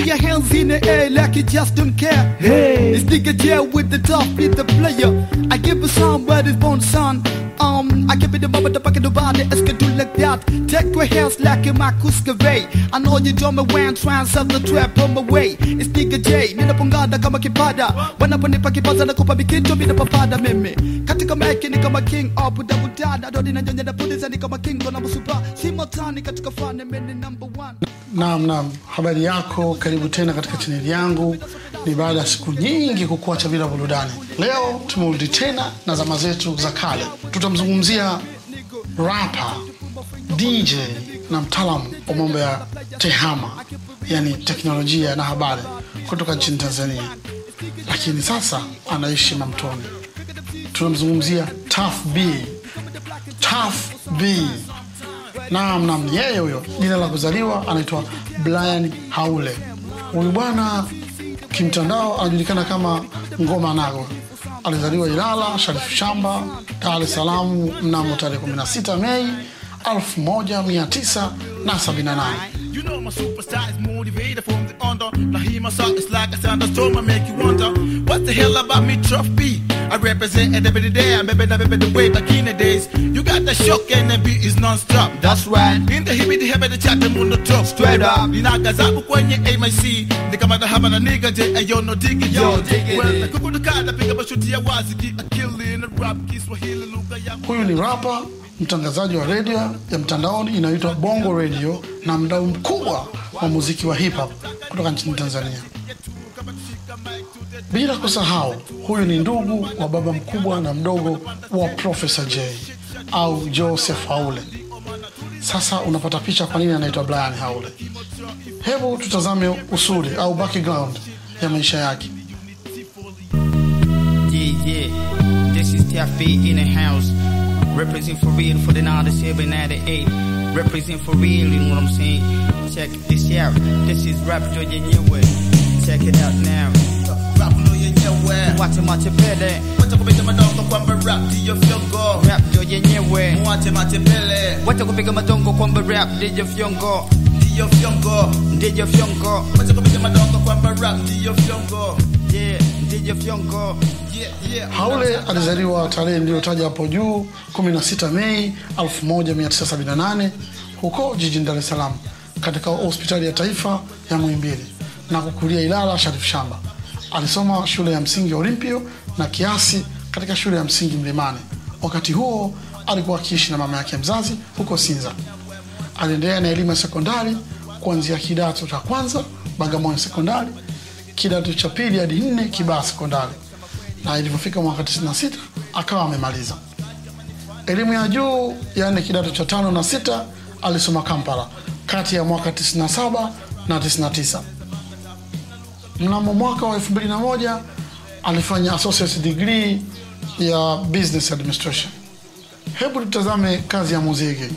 your hands in the air like you just don't care. Hey. It's nigga jail with the top beat the player. I give a song where it's born son. Um, I give it the moment the pocket nobody else can do like that. Take your hands like a Marcus Gavay. I know you don't me when trans of the trap on my way. It's nigga J, nina pongada kama kipada. Wanaponipa kipaza na kupa mikinto mina papada mimi. Katika maiki ni kama king of buda budada. Dodi na nyonya na puliza ni kama king na msupa. Simotani katika fane mimi number one. Naam, naam, habari yako, karibu tena katika chaneli yangu. Ni baada ya siku nyingi kukuacha bila burudani. Leo tumerudi tena na zama zetu za kale. Tutamzungumzia rapa, DJ na mtaalamu wa mambo ya tehama, yani teknolojia na habari kutoka nchini Tanzania, lakini sasa anaishi Mamtoni. Tunamzungumzia Tough B. Tough B. Naam, naam, yeye huyo, jina la kuzaliwa anaitwa Brian Haule. Huyu bwana kimtandao anajulikana kama Ngoma Nago. Alizaliwa Ilala, Sharifu Shamba, Dar es Salaam mnamo tarehe 16 Mei 1978. You know my superstar is motivated from the under. Now hear my song, it's like a thunderstorm, I make you wonder what the hell about me, Truff B? I represent it every day, I'm baby, baby, the way back in the days. You got the shock and the beat is non-stop. That's right. In the hippie, the heavy, the chat, the moon, the talk. Straight up. Ninaga zangu kwenye AMC Nikama da haba na nigga J Ayo no dig it Yo, dig it. Well, nakuku dukada Piga mashuti ya wazi Ki akili in the rap Kiswahili lugha ya Huyu ni rapa, mtangazaji wa redio ya mtandaoni inayoitwa Bongo Radio na mdau mkubwa wa muziki wa hip hop kutoka nchini Tanzania. Bila kusahau, huyu ni ndugu wa baba mkubwa na mdogo wa Professor J au Joseph Haule. Sasa unapata picha kwa nini anaitwa Brian Haule. Hebu tutazame usuli au background ya maisha yake. Yeah, yeah. This is Taffy in the house. Represent for real for the 97, 98. Represent for real, you know what I'm saying? Check this out. This is Rap Georgia Nyewe. Check it out now. Rap no yenyewe Wacha matepele. Wacha kupiga madongo kwamba rap ndiyo fyongo Rap Georgia Nyewe. Mwache matembele Wacha kupiga madongo kwamba rap ndiyo fyongo. Ndiyo fyongo Ndiyo fyongo. Wacha kupiga madongo kwamba rap ndiyo fyongo Yeah, ndiyo fyongo. Yeah, yeah Haule alizaliwa tarehe niliyotaja hapo juu 16 Mei 1978 huko jijini Dar es Salaam katika hospitali ya taifa ya Muhimbili na kukulia Ilala Sharif Shamba. Alisoma shule ya msingi Olimpio na kiasi katika shule ya msingi Mlimani. Wakati huo alikuwa akiishi na mama yake mzazi huko Sinza. Aliendelea na elimu ya sekondari kuanzia kidato cha kwanza Bagamoyo sekondari, kidato cha pili hadi nne Kibaha sekondari, na ilivyofika mwaka 96 akawa amemaliza elimu ya juu, yaani kidato cha tano na sita alisoma Kampala kati ya mwaka 97 na 99. Mnamo mwaka wa 2001 alifanya associate degree ya business administration. Hebu tutazame kazi ya muziki.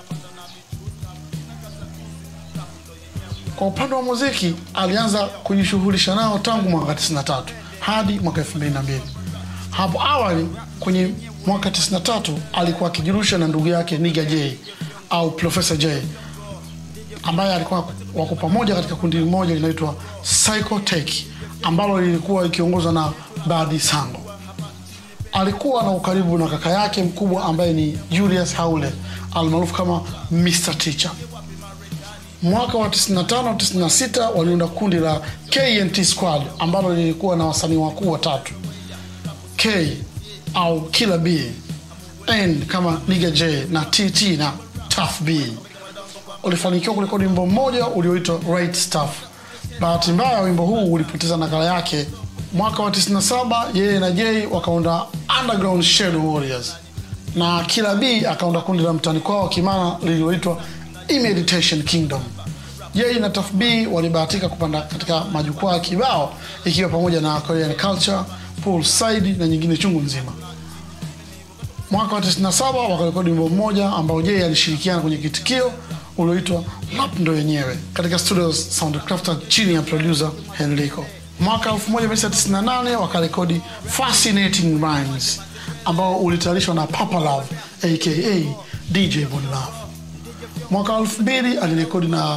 Kwa upande wa muziki alianza kujishughulisha nao tangu mwaka 93 hadi mwaka 2002. Hapo awali kwenye mwaka 93 alikuwa akijirusha na ndugu yake Niga J au Professor J ambaye alikuwa wako pamoja katika kundi moja linaitwa Psychotech ambalo lilikuwa ikiongozwa na Badi Sango. Alikuwa na ukaribu na kaka yake mkubwa ambaye ni Julius Haule almaarufu kama Mr Teacher. Mwaka wa 95 96 waliunda kundi la KNT Squad ambalo lilikuwa na wasanii wakuu watatu K au Killer B, N kama Nigga J na TT na Tough B. Ulifanikiwa kurekodi wimbo mmoja ulioitwa Right Stuff. Bahati mbaya wimbo huu ulipoteza nakala yake. Mwaka wa 97 yeye na J wakaunda Underground Shadow Warriors na Killer B akaunda kundi la mtani kwao Kimana lililoitwa Meditation Kingdom. J na Tough B walibahatika kupanda katika majukwaa kibao ikiwa pamoja na Korean Culture, Poolside na nyingine chungu nzima. Mwaka wa 97 wakarekodi wimbo mmoja ambao J alishirikiana kwenye kitikio ulioitwa Rap ndo yenyewe katika studio Soundcrafter chini ya producer Henrico. Mwaka 1998 wakarekodi Fascinating Rhymes ambao ulitayarishwa na Papa Love aka DJ Von Love. Mwaka 2000 alirekodi na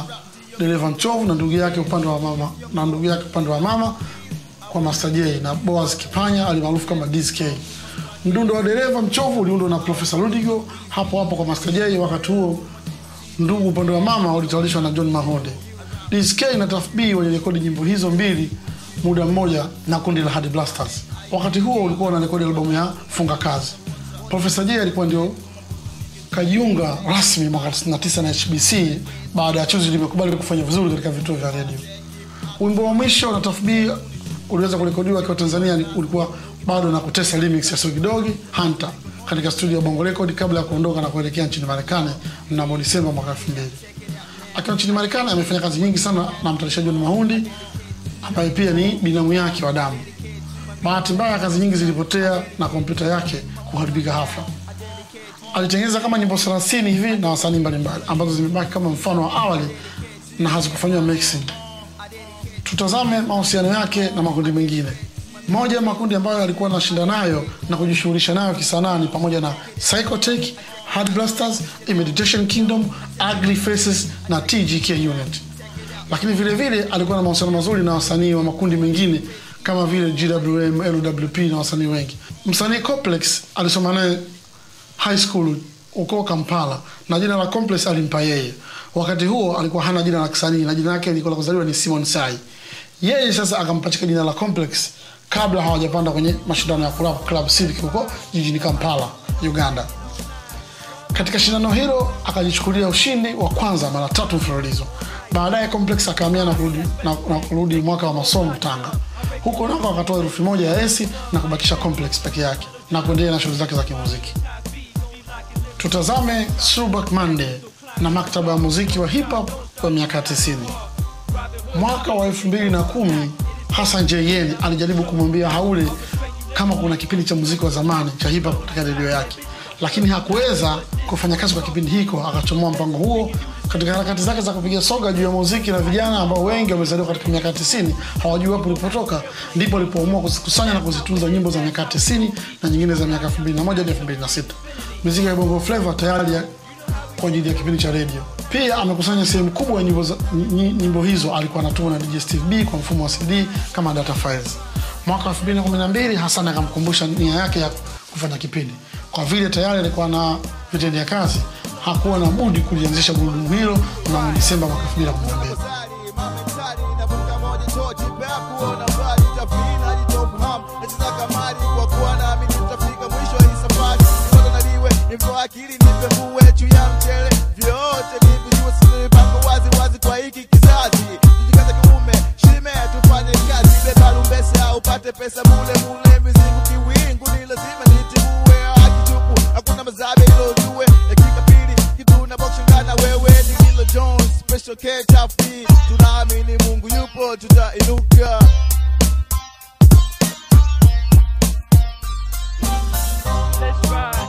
dereva mchovu na ndugu yake upande wa mama na ndugu yake upande wa mama kwa Master J na Boaz Kipanya alimaarufu kama DSK. Mdundo wa dereva mchovu uliundwa na Profesa Ludigo hapo hapo kwa Master J. Wakati huo ndugu upande wa mama ulitawalishwa na John Mahonde. DSK na Tuff B walirekodi nyimbo hizo mbili muda mmoja na kundi la Hard Blasters. Wakati huo ulikuwa unarekodi albamu ya Funga Kazi. Profesa J alikuwa ndio kajiunga rasmi mwaka 99 na HBC baada ya Chuzi limekubali kufanya vizuri katika vituo vya redio. Wimbo wa mwisho na Tuff B uliweza kurekodiwa akiwa Tanzania, ni- ulikuwa bado na kutesa remix ya Sogidogi Hunter katika studio ya Bongo Record kabla ya kuondoka na kuelekea nchini Marekani mnamo Disemba mwaka 2000. Akiwa nchini Marekani amefanya kazi nyingi sana na mtayarishaji John Mahundi ambaye pia ni binamu yake wa damu. Bahati mbaya kazi nyingi zilipotea na kompyuta yake kuharibika hafla. Alitengeneza kama nyimbo 30 hivi na wasanii mbalimbali ambazo zimebaki kama mfano wa awali na hazikufanyiwa mixing. Tutazame mahusiano yake na makundi mengine. Moja ya makundi ambayo alikuwa anashinda nayo na kujishughulisha nayo kisanaa ni pamoja na Psychotech, Hard Blasters, Meditation Kingdom, Ugly Faces na TGK Unit. Lakini vile vile alikuwa na mahusiano mazuri na wasanii wa makundi mengine kama vile GWM, LWP na wasanii wengi. Msanii Complex alisoma naye high school huko Kampala na jina la Complex alimpa yeye. Wakati huo alikuwa hana jina la kisanii na jina lake lilikuwa la kuzaliwa ni Simon Sai. Yeye sasa akampachika jina la Complex kabla hawajapanda kwenye mashindano ya Club Club Civic huko jijini Kampala, Uganda. Katika shindano hilo akajichukulia ushindi wa kwanza mara tatu mfululizo. Baadaye Complex akahamia na kurudi, na, na kurudi mwaka wa masomo Tanga. Huko nako akatoa herufi moja ya esi na kubakisha Complex peke yake na kuendelea na shughuli zake za kimuziki. Tutazame Throwback Monday na maktaba ya muziki wa hip hop kwa miaka 90. Mwaka wa 2010 Hassan JN alijaribu kumwambia Haule kama kuna kipindi cha muziki wa zamani cha hip hop katika redio yake, lakini hakuweza kufanya kazi kwa kipindi hiko. Akachomoa mpango huo katika harakati zake za kupiga soga juu ya muziki na vijana ambao wengi wamezaliwa katika miaka 90 hawajui wapo ulipotoka, ndipo alipoamua kuzikusanya na kuzitunza nyimbo za miaka 90 na nyingine za miaka 2001 hadi 2006. Muziki ya Bongo Flava tayari ya- kwa ajili ya kipindi cha redio. Pia amekusanya sehemu kubwa ya nyimbo, za- ny- nyimbo hizo alikuwa anatuma na DJ Steve B kwa mfumo wa CD kama data files. Mwaka 2012 Hassan akamkumbusha nia yake ya kufanya kipindi. Kwa vile tayari alikuwa na vitendea kazi, hakuwa na budi kulianzisha gurudumu hilo mnamo Disemba mwaka 2012. akili nipe muwe juu ya mchele vyote vivijue sina mipango wazi wazi kwa hiki kizazi tujikaze kiume shime tufanye kazi beba lumbese au upate pesa mule mule mizingu kiwingu ni lazima nitibue akitupu hakuna mazabe ilo jue dakika pili kitu na bokshangana wewe ni Lilo Jones special K Tafi tunaamini Mungu yupo tutainuka Let's ride.